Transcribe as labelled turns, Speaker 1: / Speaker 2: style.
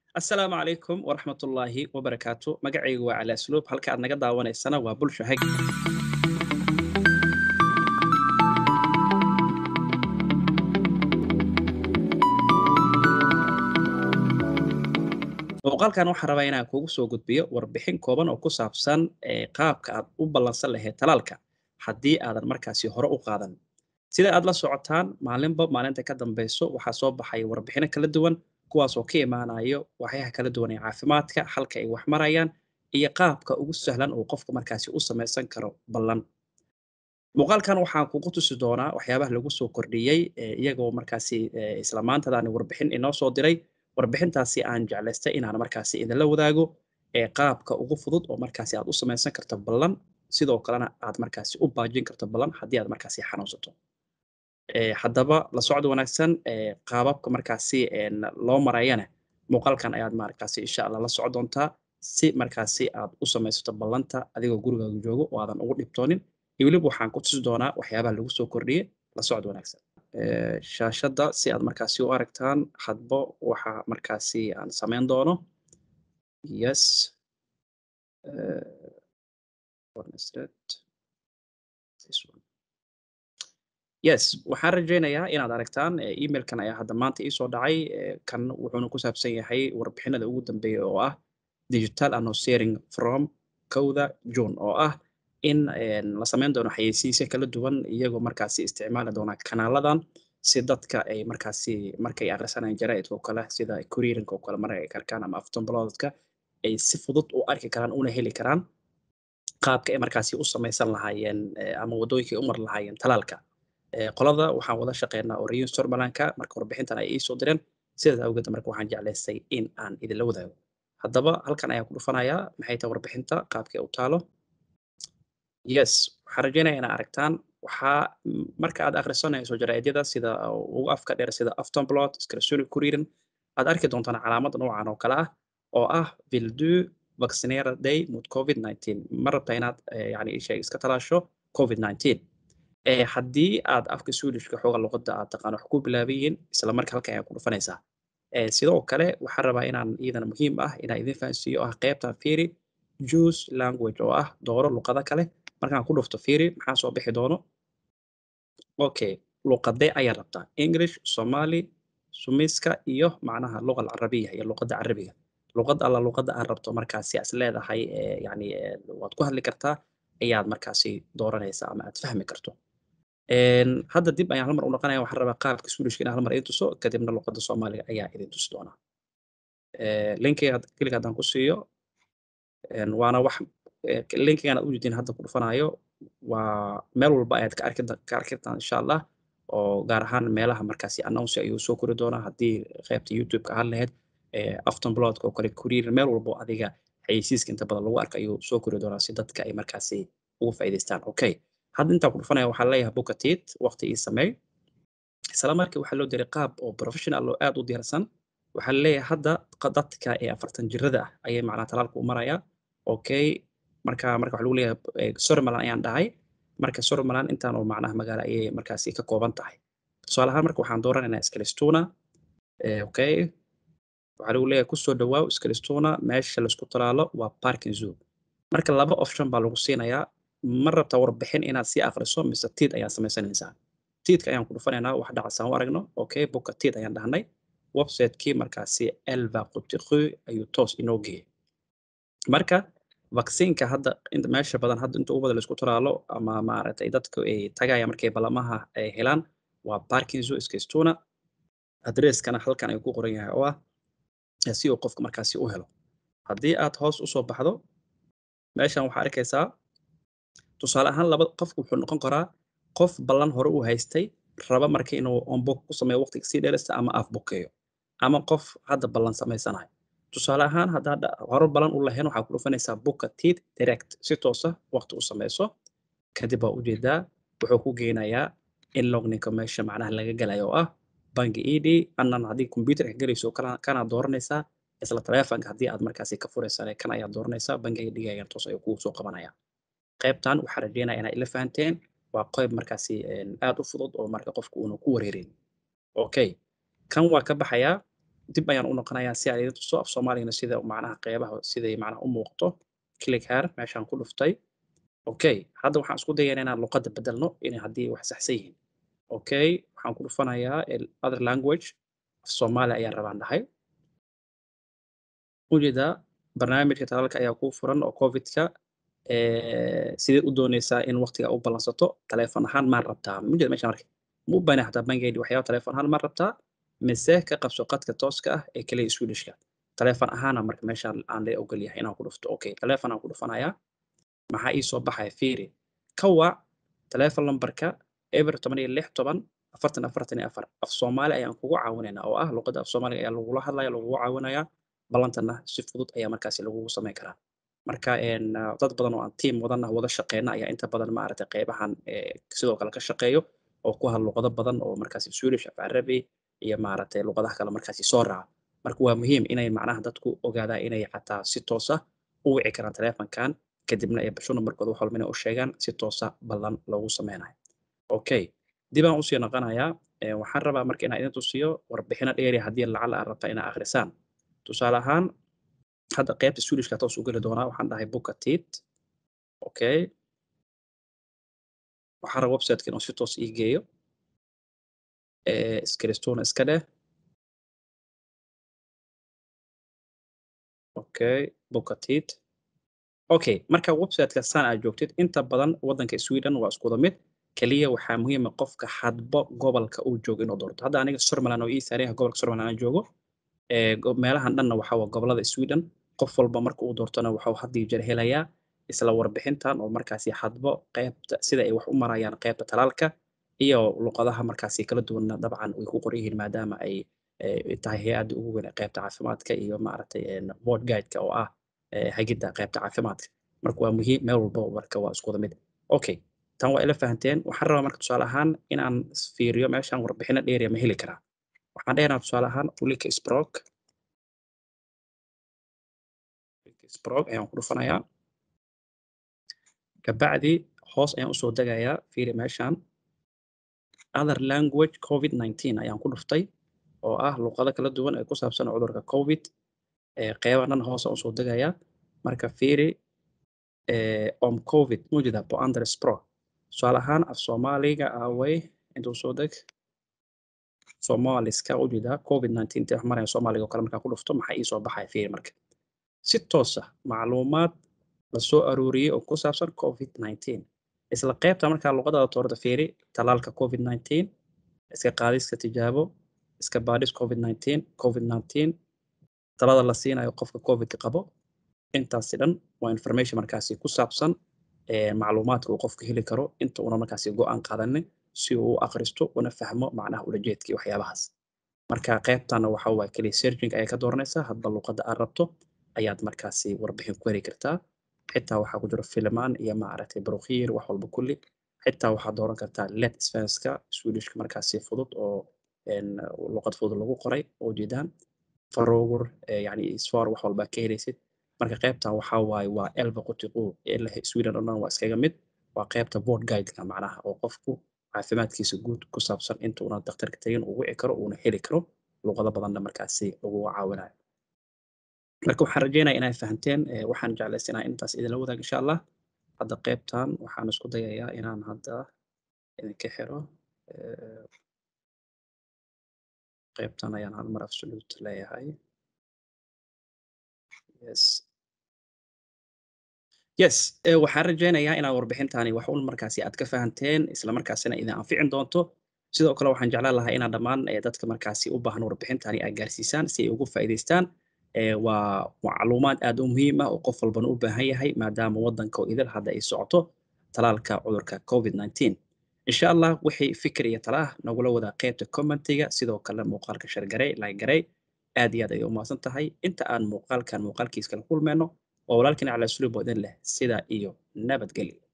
Speaker 1: assalaamu calaykum waraxmatullaahi wabarakaatu magacaygu waa cali asluub halka aad naga daawanaysana waa bulsho hag muuqaalkan waxaan rabaa inaan kugu soo gudbiyo warbixin kooban oo ku saabsan qaabka aad u ballansan lahayd talaalka haddii aadan markaasi hore u qaadan sida aad la socotaan maalinba maalinta ka dambayso waxaa soo baxay warbixino kala duwan kuwaasoo ka imaanayo waxyaha kala duwan ee caafimaadka halka ay wax marayaan iyo qaabka ugu sahlan uu qofka markaasi u samaysan karo ballan muuqaalkan waxaan kugu tusi doonaa waxyaabaha lagu soo kordhiyey iyagoo markaasi isla maantadaani warbixin inoo soo diray warbixintaasi aan jeclaystay inaan markaasi idinla wadaago ee qaabka ugu fudud oo markaasi aad u samaysan karto ballan sidoo kalena aad markaasi u baajin karto ballan haddii aad markaasi xanuunsato haddaba la socod wanaagsan qaababka markaasi loo marayana muuqaalkan ayaad markaasi insha allah la socon doontaa si markaasi aad u samaysato ballanta adigoo gurigaaga joogo oo aadan ugu dhibtoonin iyo weliba waxaan ku tusi doonaa waxyaabaha lagu soo kordhiyey la socod wanaagsan shaashadda si aad markaasi u aragtaan hadba waxa markaasi aan samayn doono yes yes waxaan rajaynayaa inaad aragtaan emailkan ayaa hadda maanta iisoo dhacay kan wuxuuna ku saabsan yahay warbixinada ugu dambeeya oo ah digital announcering from kowda june oo ah in la samayn doono xayeysiisyo kala duwan iyagoo markaasi isticmaali doona kanaaladan si dadka ay markaasi markay akhrisanayaan jaraa'idka oo kale sida kuriirinka oo kale marka ay karkaan ama aftonboloodka ay si fudud u arki karaan una heli karaan qaabka ay markaasi u samaysan lahaayeen ama waddooyinkay u mari lahaayeen talaalka qolada waxaan wada shaqeynaa oo rayun sormalanka marka warbixintan ay iisoo direen sidaas awgeed marka waxaan jeclaystay in aan idinla wadaago haddaba halkan ayaan ku dhufanayaa maxay tahay warbixinta qaabkay u taalo yes waxaan rajaynaya inaa aragtaan waxaa marka aad akhrisanayso jaraa'idyada sida ugu afka dheer sida aftonblot skrasuni kuririn aad arki doontaan calaamad noocan oo kale ah oo ah vildu vaccinera day mut covid 19 ma rabta inaad yani ishay iska talaasho covid 19 haddii aad afka swedishka xooga luqadda aad taqaan wax ku bilaabayiin isla marka halkan ayaa ku dhufanaysaa sidoo kale waxaan rabaa inaan iyadana muhiim ah inaan idin fahansiiyo ah qaybtan fiiri juice language oo ah dooro luqado kale markaan ku dhufto fiiri maxaa soo bixi doono okay luqadee ayaa rabtaa english somali sumiska iyo macnaha luqa alcarabiya iyo luqadda carabiga luqad alla luqadda aad rabto markaasi as leedahay yani waad ku hadli kartaa ayaad markaasi dooranaysaa ama aad fahmi karto hadda dib ayaan halmar u noqonaya waxaan rabaa qaabka swedishka inaan halmar idin tuso kadibna luqadda soomaaliga ayaa idin tusi doonaa linkiga keliga haddaan ku siiyo waana wax linkigan aad ujeedin hadda ku dhufanayo waa meel walba ayaad ka arki ka arkitaan insha allah oo gaar ahaan meelaha markaasi announce ayuu soo kori doonaa haddii qaybta youtube-ka ahaan lahayd aftonblodka oo kale kuriir meel walbo adiga xayeysiiska inta badan lagu arka ayuu soo kori doonaa si dadka ay markaasi ugu faa'iidaystaan okay hadda intaan ku dhufanaya waxaa leeyahay bukatit waqti ii sameey isla markii waxaa loo diray qaab oo professional oo aad u diyaarsan waxaa leeyahay hadda dadka ee afartan jirada ah ayay macnaha talaalka u maraya okay marka marka waxaa lagu leeyahay sormalan ayaan dhahay marka sormalan intaan oo macnaha magaalo ayay markaasi ka kooban tahay tusaale ahaan marka waxaan dooranaynaa skalistuna okay waxaa lagu leeyahay kusoo dhawaaw skalistuna meesha laisku talaalo waa parking zoo marka laba option baa lagu siinayaa ma rabta warbixin inaad sii akhriso mise tiid ayaa samaysanaysaa tiidka ayaan ku dhufanaynaa wax dhacasaan u aragno okay buka tiid ayaan dhahnay website-kii markaasi elva qutiqu ayuu toos inoo geeyey marka vaccinka hadda meesha badan hadda inta ugu badan laisku talaalo ama maaragtay dadku ay tagaya markay balamaha ay helaan waa parking zoo iskastuna adresskana halkan ayuu ku qoran yahay oo ah si uu qofka markaasi u helo haddii aad hoos usoo baxdo meeshan waxaa arkaysaa tusaale ahaan laba qofku wuxuu noqon karaa qof ballan hore u haystay raba marka inuu onbook ku sameeyo waqtiga sii dheerista ama afbukeeyo ama qof hadda ballan samaysanayo tusaale ahaan haddaad hore ballan u lahayn waxaa ku dhufanaysaa buka tit direct si toosa waqti u samayso kadib waa ujeedaa wuxuu ku geynayaa in logninka meesha macnaha laga galayo oo ah bangi ed anan haddii computerka gelayso kana dooranaysaa isla taleefonka haddii aad markaasi ka furaysaan kan ayaad dooranaysaa bangi edgaagan toos ayuu kugu soo qabanaya qaybtan waxaa rajeynaya inaa ila fahanteen waa qayb markaasi aad u fudud oo marka qofku uuna ku wareerin okay kan waa ka baxayaa dib ayaan u noqonayaa si aan idin tuso af soomaaligana sida macnaha qeybaha siday macnaha u muuqato click here meeshaan ku dhuftay okay hadda waxaan isku dayaynaa inaan luqadda bedelno inay haddii wax saxsan yihiin okay waxaan ku dhufanayaa other language af soomaali ayaan rabaan dhahay ujeedaa barnaamijka talaalka ayaa kuu furan oo covidka sidee u dooneysaa in waqtiga u ballansato taleefon ahaan maan rabtaa mujeeda meesha marka ma u baahna xataa bangeedi waxyaaba taleefon ahaan maan rabtaa mise ka qabso qadka tooska ah ee kaliya swedishka taleefon ahaana marka meeshaan aan la ogol yahay inaan ku dhufto okay taleefon aan ku dhufanayaa maxaa ii soo baxaya fiiri ka wac taleefon lambarka eber toban iyo lix toban afartan afartan iyo afar af soomaali ayaan kugu caawinaynaa oo ah luqadda af soomaaliga ayaa lagula hadlaya lagugu caawinayaa ballantana si fudud ayaa markaasi lagugu samayn karaa marka dad badan oo aan tiim wadan ah wada shaqeyna ayaa inta badan maaragtay qeybahan sidoo kale ka shaqeeyo oo ku hadla luqado badan oo markaasi swedish af carabi iyo maaragtay luqadaha kale markaasi soo raaca marka waa muhiim inay macnaha dadku ogaadaan inay xataa si toosa u wici karaan taleefankan kadibna ay basho numbarkooda wax walba inay u sheegaan si toosa ballan loogu sameynayo okay dib aan usii noqonayaa waxaan rabaa marka inaan idin tusiyo warbixino dheeri haddii lacala aad rabta inaa akhrisaan tusaale ahaan hadda qaybta swedishka toos u geli doonaa waxaan dhahay bukatit okay waxaan rabaa websiteka inuu si toos ii geeyo skristona iska dheh okay bukatit okay marka websiteka saan aad joogtid inta badan waddanka sweden waa iskuda mid keliya waxaa muhiima qofka hadbo gobolka uu joogo inuu doorto hadda aniga sormaland oo ii saaraya gobolka sormaland aan joogo meelahan dhanna waxaa waa gobolada sweden qof walba marka uu doortona waxuu haddii jeer helayaa isla warbixintan oo markaasi hadbo qaybta sida ay wax u marayaan qaybta talaalka iyo luqadaha markaasi kala duwanna dabcan way ku qoran yihiin maadaama ay tahay hay-adda ugu weyn ee qaybta caafimaadka iyo maaragtay board guideka oo ah hagidda qaybta caafimaadka marka waa muhiim meel walba marka waa iskuda mid okay tan waa ila fahanteen waxaan rabaa marka tusaale ahaan inaan fiiriyo meeshaan warbixino dheeriya ma heli karaa waxaan dhehnaa tusaale ahaan ulika sprok sprok ayaan ku dhufanayaa kabacdi hoos ayaan usoo degayaa fiiri meeshaan other language covid 19 ayaan ku dhuftay oo ah luqado kala duwan ee ku saabsan cudurka covid qeyba dhan hoos aan usoo degayaa marka fiiri om covid mujida boander spro tusaale ahaan af soomaaliga away intuu soo deg soomaaliska ujeedaa covid 19 tee wax maraya soomaaliga oo kale markaa ku dhufto maxaa ii soo baxaya fiiri marka si toosa macluumaad la soo aruuriyey oo ku saabsan covid 19 isla qaybta markaa luqadaada toorta fiiri talaalka covid 19 iska qaadiska tijaabo iska baadhis covid 19 covid 19 talada la siinayo qofka covidka qabo intaasi dhan waa information markaasi ku saabsan macluumaadka uu qofka heli karo inta una markaasi go-aan qaadanin si uu u akhristo una fahmo macnaha ulajeedkii waxyaabahaas marka qaybtana waxa waa keliya searching ayaa ka dooranaysaa hadba luqadda aad rabto ayaad markaasi warbixin ku heli kartaa xitaa waxaa ku jiro filmaan iyo maaragtay barukiir wax walba kulli xitaa waxaad dooran kartaa let svenska swedishka markaasi fudud oo luqad fudud lagu qoray oo jeedaan farogur yani sfor wax walba ka helaysid marka qaybtan waxaa waaye waa elba qutiqu sweden oo dhan waa iskaga mid waa qaybta board guideka macnaha oo qofku caafimaadkiisa guud ku saabsan inta una daktarka tegin uu wici karo uuna heli karo luqado badanna markaasi lagu caawinayo marka waxaan rajeynaya inay fahanteen waxaan jeclaysanaa intaas idinla wadaag insha allah hadda qaybtan waxaan isku dayayaa inaan hadda idinka xiro qaybtan ayaan hal mar absolute leeyahay yes yes waxaan rajeynayaa inaad warbixintani wax un markaasi aad ka fahanteen isla markaasina idin anficin doonto sidoo kale waxaan jeclaan lahaa inaa dhammaan dadka markaasi u baahan warbixintani aad gaarsiisaan si ay ugu faa'iidaystaan waa macluumaad aad u muhiim ah oo qof walbana u baahan yahay maadaama waddanka oo idil hadda ay socoto talaalka cudurka covid 19 insha allah wixii fikir iyo talaah nagula wadaa qaybta commentiga sidoo kale muuqaalka shargarey lagarey aad iyo aad ayay u mahadsan tahay inta aan muuqaalkan muuqaalkiis kala kulmeyno waa walaalkina cala sulub oo idin leh sidaa iyo nabadgelyo